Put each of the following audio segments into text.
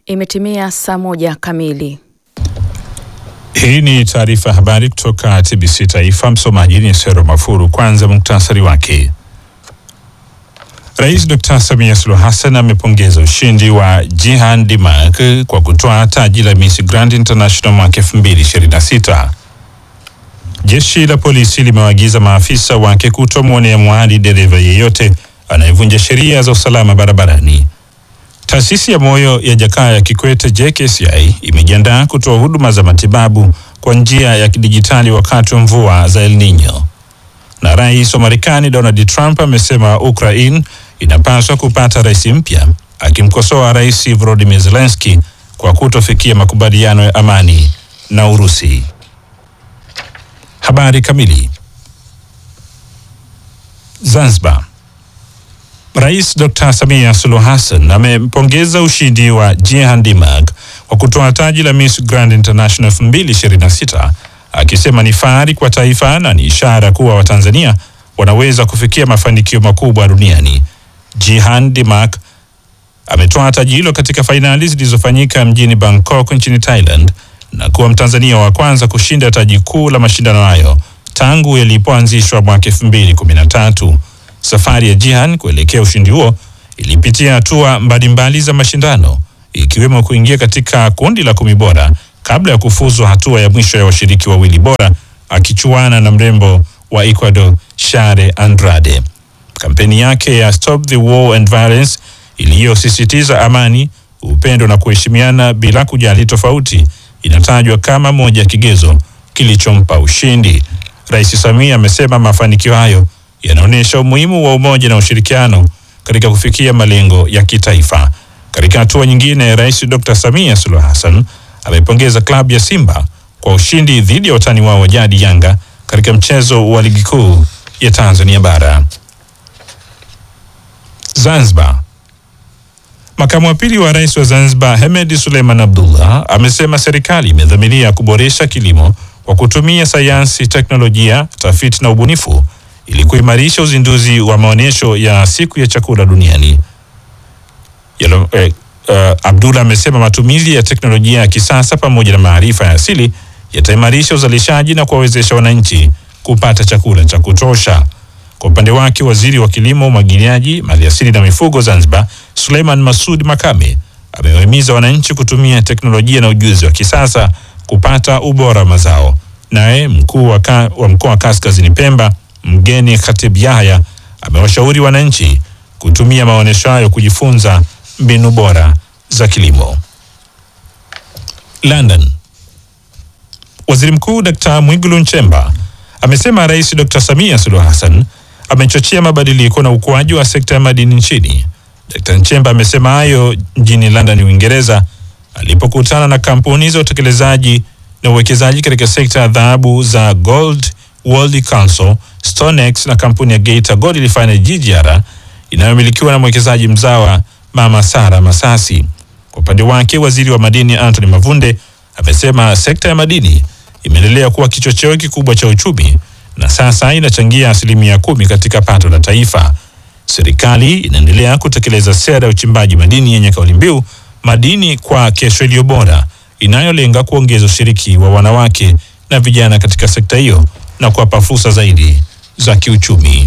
Imetimia saa moja kamili. Hii ni taarifa ya habari kutoka TBC Taifa. Msomaji ni Sero Mafuru. Kwanza muktasari wake. Rais Dr. Samia Suluhu Hassan amepongeza ushindi wa Jihan Dimak kwa kutoa taji la Miss Grand International mwaka 2026. Jeshi la polisi limewaagiza maafisa wake kutomwonea mwadi dereva yeyote anayevunja sheria za usalama barabarani. Taasisi ya moyo ya Jakaya Kikwete JKCI imejiandaa kutoa huduma za matibabu kwa njia ya kidijitali wakati wa mvua za El Nino. Na rais wa Marekani Donald Trump amesema Ukraine inapaswa kupata rais mpya, akimkosoa rais Volodymyr Zelensky kwa kutofikia makubaliano ya amani na Urusi. Habari kamili. Zanzibar. Rais Dr. Samia Suluhu Hassan amempongeza ushindi wa Jihan Dimak kwa kutoa taji la Miss Grand International 2026 akisema ni fahari kwa taifa na ni ishara kuwa Watanzania wanaweza kufikia mafanikio makubwa duniani. Jihan Dimak ametoa taji hilo katika fainali zilizofanyika mjini Bangkok nchini Thailand na kuwa Mtanzania wa kwanza kushinda taji kuu la mashindano hayo tangu yalipoanzishwa mwaka 2013. Safari ya Jihan kuelekea ushindi huo ilipitia hatua mbalimbali za mashindano ikiwemo kuingia katika kundi la kumi bora kabla ya kufuzu hatua ya mwisho ya washiriki wawili bora akichuana na mrembo wa Ecuador Share Andrade. Kampeni yake ya Stop the War and Violence iliyosisitiza amani, upendo na kuheshimiana bila kujali tofauti inatajwa kama moja ya kigezo kilichompa ushindi. Rais Samia amesema mafanikio hayo yanaonyesha umuhimu wa umoja na ushirikiano katika kufikia malengo ya kitaifa. Katika hatua nyingine, Rais Dr. Samia Suluhu Hassan amepongeza klabu ya Simba kwa ushindi dhidi ya watani wao wa jadi Yanga katika mchezo wa ligi kuu ya Tanzania bara. Zanzibar. Makamu wa pili wa rais wa Zanzibar Hemed Suleiman Abdullah amesema serikali imedhamiria kuboresha kilimo kwa kutumia sayansi, teknolojia, tafiti na ubunifu ili kuimarisha uzinduzi wa maonyesho ya siku ya chakula duniani. Yalo, eh, uh, Abdullah amesema matumizi ya teknolojia ya kisasa pamoja na maarifa ya asili yataimarisha uzalishaji na kuwawezesha wananchi kupata chakula cha kutosha. Kwa upande wake, waziri wa kilimo, umwagiliaji, maliasili na mifugo Zanzibar Suleiman Masud Makame amewahimiza wananchi kutumia teknolojia na ujuzi wa kisasa kupata ubora wa mazao. Naye mkuu wa, ka, wa mkoa wa Kaskazini Pemba Mgeni Khatib Yahya amewashauri wananchi kutumia maonyesho hayo kujifunza mbinu bora za kilimo. London. Waziri Mkuu Dkt. Mwigulu Nchemba amesema Rais Dkt. Samia Suluhu Hassan amechochea mabadiliko na ukuaji wa sekta ya madini nchini. Dkt. Nchemba amesema hayo mjini London, Uingereza alipokutana na kampuni za utekelezaji na uwekezaji katika sekta ya dhahabu za Gold World Council, Stonex na kampuni ya Geita Gold Refinery GGR inayomilikiwa na mwekezaji mzawa Mama Sara Masasi. Kwa upande wake, waziri wa madini Anthony Mavunde amesema sekta ya madini imeendelea kuwa kichocheo kikubwa cha uchumi na sasa inachangia asilimia kumi katika pato la taifa. Serikali inaendelea kutekeleza sera ya uchimbaji madini yenye kauli mbiu madini kwa kesho iliyo bora, inayolenga kuongeza ushiriki wa wanawake na vijana katika sekta hiyo na kuwapa fursa zaidi za kiuchumi.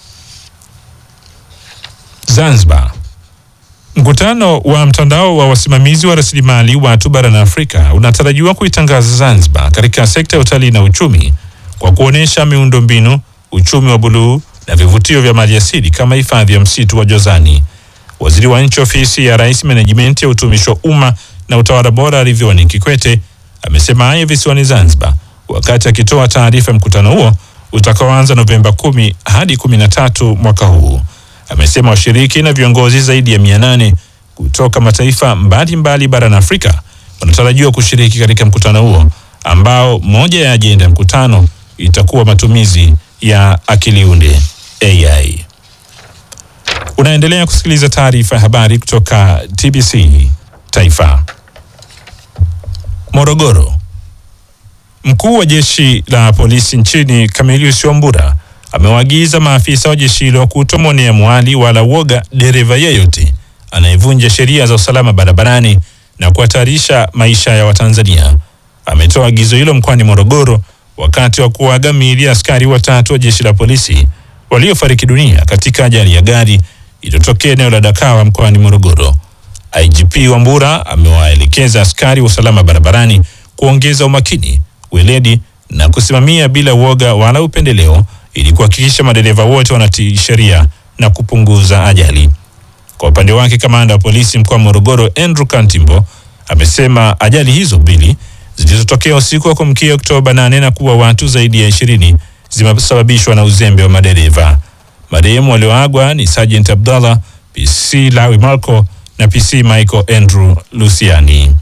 Zanzibar. Mkutano wa mtandao wa wasimamizi wa rasilimali watu barani Afrika unatarajiwa kuitangaza Zanzibar katika sekta ya utalii na uchumi kwa kuonesha miundombinu, uchumi wa buluu na vivutio vya maliasili kama hifadhi ya msitu wa Jozani. Waziri wa Nchi Ofisi ya Rais, Menejimenti ya Utumishi wa Umma na Utawala Bora, Ridhiwani Kikwete amesema hayo visiwani Zanzibar wakati akitoa taarifa ya mkutano huo utakaoanza Novemba kumi hadi kumi na tatu mwaka huu. Amesema washiriki na viongozi zaidi ya mia nane kutoka mataifa mbalimbali barani Afrika wanatarajiwa kushiriki katika mkutano huo ambao moja ya ajenda ya mkutano itakuwa matumizi ya akili unde AI. Unaendelea kusikiliza taarifa ya habari kutoka TBC Taifa. Morogoro. Mkuu wa jeshi la polisi nchini Camilius Wambura amewaagiza maafisa wa jeshi hilo kutomwonea mwali wala woga dereva yeyote anayevunja sheria za usalama barabarani na kuhatarisha maisha ya Watanzania. Ametoa agizo hilo mkoani Morogoro wakati wa kuaga miili ya askari watatu wa jeshi la polisi waliofariki dunia katika ajali ya gari iliyotokea eneo la Dakawa mkoani Morogoro. IGP Wambura amewaelekeza askari wa usalama barabarani kuongeza umakini, weledi na kusimamia bila uoga wala upendeleo ili kuhakikisha madereva wote wanatii sheria na kupunguza ajali. Kwa upande wake, kamanda wa polisi mkoa wa Morogoro Andrew Kantimbo amesema ajali hizo mbili zilizotokea usiku wa kuamkia Oktoba 8 na kuwa watu zaidi ya ishirini zimesababishwa na uzembe wa madereva. Marehemu walioagwa ni Sergeant Abdallah, PC Lawi Marco na PC Michael Andrew Luciani.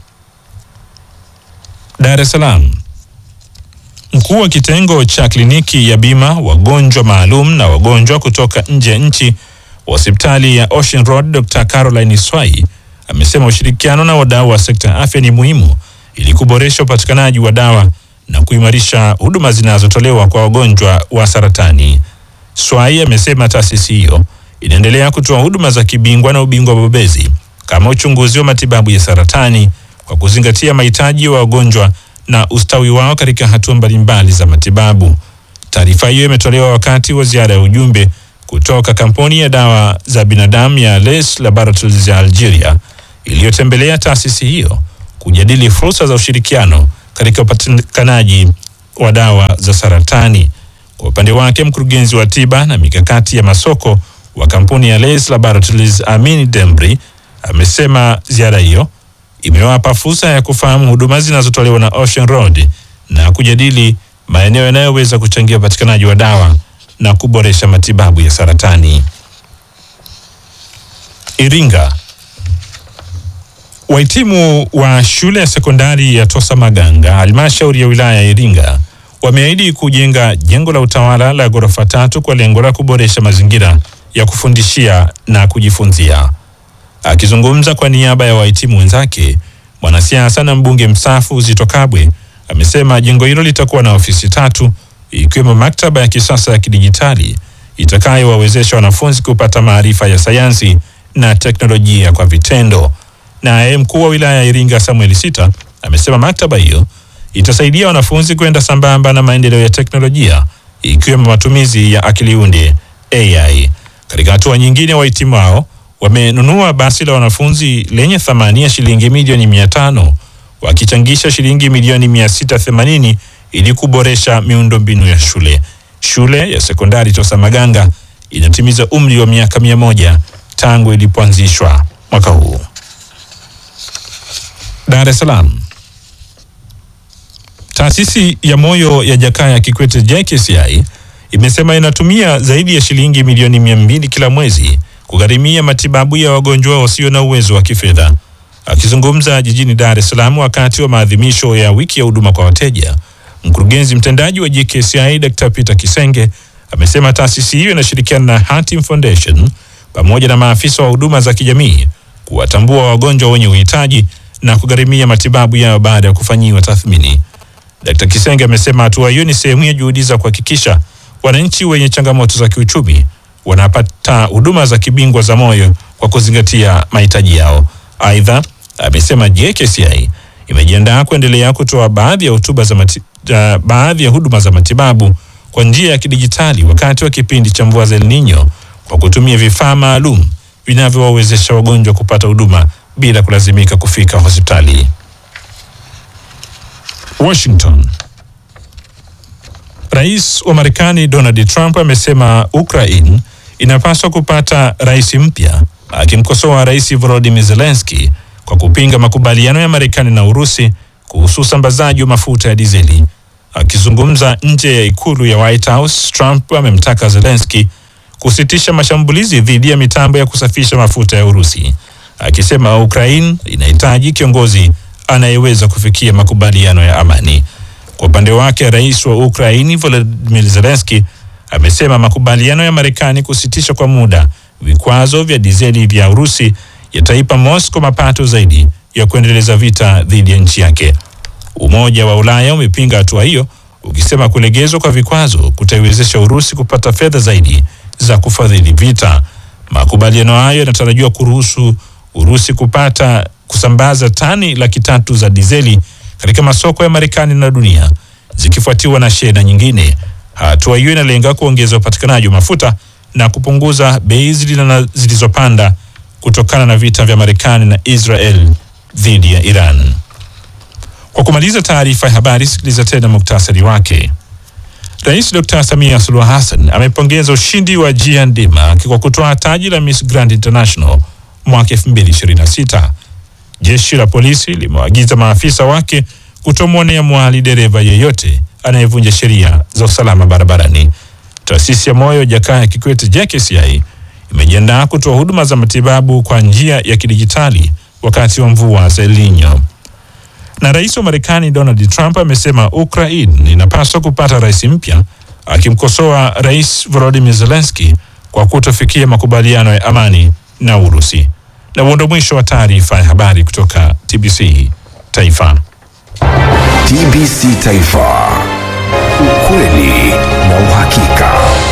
Dar es Salaam. Mkuu wa kitengo cha kliniki ya bima wagonjwa maalum na wagonjwa kutoka nje ya nchi wa hospitali ya Ocean Road Dr. Caroline Swai amesema ushirikiano na wadau wa sekta ya afya ni muhimu ili kuboresha upatikanaji wa dawa na kuimarisha huduma zinazotolewa kwa wagonjwa wa saratani. Swai amesema taasisi hiyo inaendelea kutoa huduma za kibingwa na ubingwa bobezi kama uchunguzi wa matibabu ya saratani kwa kuzingatia mahitaji ya wa wagonjwa na ustawi wao katika hatua mbalimbali za matibabu. Taarifa hiyo imetolewa wakati wa ziara ya ujumbe kutoka kampuni ya dawa za binadamu ya Les Laboratories ya Algeria iliyotembelea taasisi hiyo kujadili fursa za ushirikiano katika upatikanaji wa dawa za saratani. Kwa upande wake, mkurugenzi wa tiba na mikakati ya masoko wa kampuni ya Les Laboratories Amin Dembri amesema ziara hiyo imewapa fursa ya kufahamu huduma zinazotolewa na Ocean Road na kujadili maeneo yanayoweza kuchangia upatikanaji wa dawa na kuboresha matibabu ya saratani. Iringa. Wahitimu wa shule ya sekondari ya Tosa Maganga, halmashauri ya wilaya ya Iringa, wameahidi kujenga jengo la utawala la ghorofa tatu kwa lengo la kuboresha mazingira ya kufundishia na kujifunzia. Akizungumza kwa niaba ya wahitimu wenzake, mwanasiasa na mbunge mstaafu Zitto Kabwe amesema jengo hilo litakuwa na ofisi tatu ikiwemo maktaba ya kisasa ya kidijitali itakayowawezesha wanafunzi kupata maarifa ya sayansi na teknolojia kwa vitendo. Naye mkuu wa wilaya ya Iringa Samuel Sita amesema maktaba hiyo itasaidia wanafunzi kwenda sambamba na maendeleo ya teknolojia ikiwemo matumizi ya akili unde AI. Katika hatua nyingine, wahitimu hao wamenunua basi la wanafunzi lenye thamani ya shilingi milioni mia tano wakichangisha shilingi milioni mia sita themanini ili kuboresha miundombinu ya shule. Shule ya sekondari Tosa Maganga inatimiza umri wa miaka mia moja tangu ilipoanzishwa mwaka huu. Dar es Salaam. Taasisi ya moyo ya Jakaya Kikwete JKCI imesema inatumia zaidi ya shilingi milioni mia mbili kila mwezi kugharimia matibabu ya wagonjwa wasio na uwezo wa kifedha. Akizungumza jijini Dar es Salaam wakati wa maadhimisho ya wiki ya huduma kwa wateja, mkurugenzi mtendaji wa JKCI Dr. Peter Kisenge amesema taasisi hiyo inashirikiana na Hatim Foundation pamoja na maafisa wa huduma za kijamii kuwatambua wagonjwa wenye uhitaji na kugharimia matibabu yao baada ya kufanyiwa tathmini. Dr. Kisenge amesema hatua hiyo ni sehemu ya juhudi za kuhakikisha wananchi wenye changamoto za kiuchumi wanapata huduma za kibingwa za moyo kwa kuzingatia mahitaji yao. Aidha, amesema JKCI imejiandaa kuendelea kutoa baadhi ya hotuba za mati, uh, baadhi ya huduma za matibabu kwa njia ya kidijitali wakati wa kipindi cha mvua za El Nino kwa kutumia vifaa maalum vinavyowawezesha wagonjwa kupata huduma bila kulazimika kufika hospitali. Washington. Rais wa Marekani Donald Trump amesema Ukraine inapaswa kupata rais mpya, akimkosoa Rais Volodymyr Zelensky kwa kupinga makubaliano ya Marekani na Urusi kuhusu usambazaji wa mafuta ya dizeli. Akizungumza nje ya ikulu ya White House, Trump amemtaka Zelensky kusitisha mashambulizi dhidi ya mitambo ya kusafisha mafuta ya Urusi, akisema Ukraine inahitaji kiongozi anayeweza kufikia makubaliano ya amani. Kwa upande wake, rais wa Ukraini Volodymyr Zelensky amesema makubaliano ya Marekani kusitisha kwa muda vikwazo vya dizeli vya Urusi yataipa Moscow mapato zaidi ya kuendeleza vita dhidi ya nchi yake. Umoja wa Ulaya umepinga hatua hiyo ukisema kulegezwa kwa vikwazo kutaiwezesha Urusi kupata fedha zaidi za kufadhili vita. Makubaliano hayo yanatarajiwa kuruhusu Urusi kupata kusambaza tani laki tatu za dizeli katika masoko ya Marekani na dunia zikifuatiwa na shehena nyingine. Hatua hiyo inalenga kuongeza upatikanaji wa mafuta na kupunguza bei zilizopanda kutokana na vita vya Marekani na Israel dhidi ya Iran. Kwa kumaliza taarifa ya habari, sikiliza tena muktasari wake. Rais Dr. Samia Suluhu Hassan amepongeza ushindi wa Jihan Dimak kwa kutoa taji la Miss Grand International mwaka 2026. Jeshi la polisi limewaagiza maafisa wake kutomwonea mwali dereva yeyote anayevunja sheria za usalama barabarani. Taasisi ya moyo Jakaya Kikwete JKCI imejiandaa kutoa huduma za matibabu kwa njia ya kidijitali wakati wa mvua za El Nino. Na rais wa Marekani Donald Trump amesema Ukraine inapaswa kupata rais mpya, akimkosoa rais Volodymyr Zelensky kwa kutofikia makubaliano ya amani na Urusi. Na huo ndo mwisho wa taarifa ya habari kutoka TBC Taifa. TBC Taifa, ukweli na uhakika.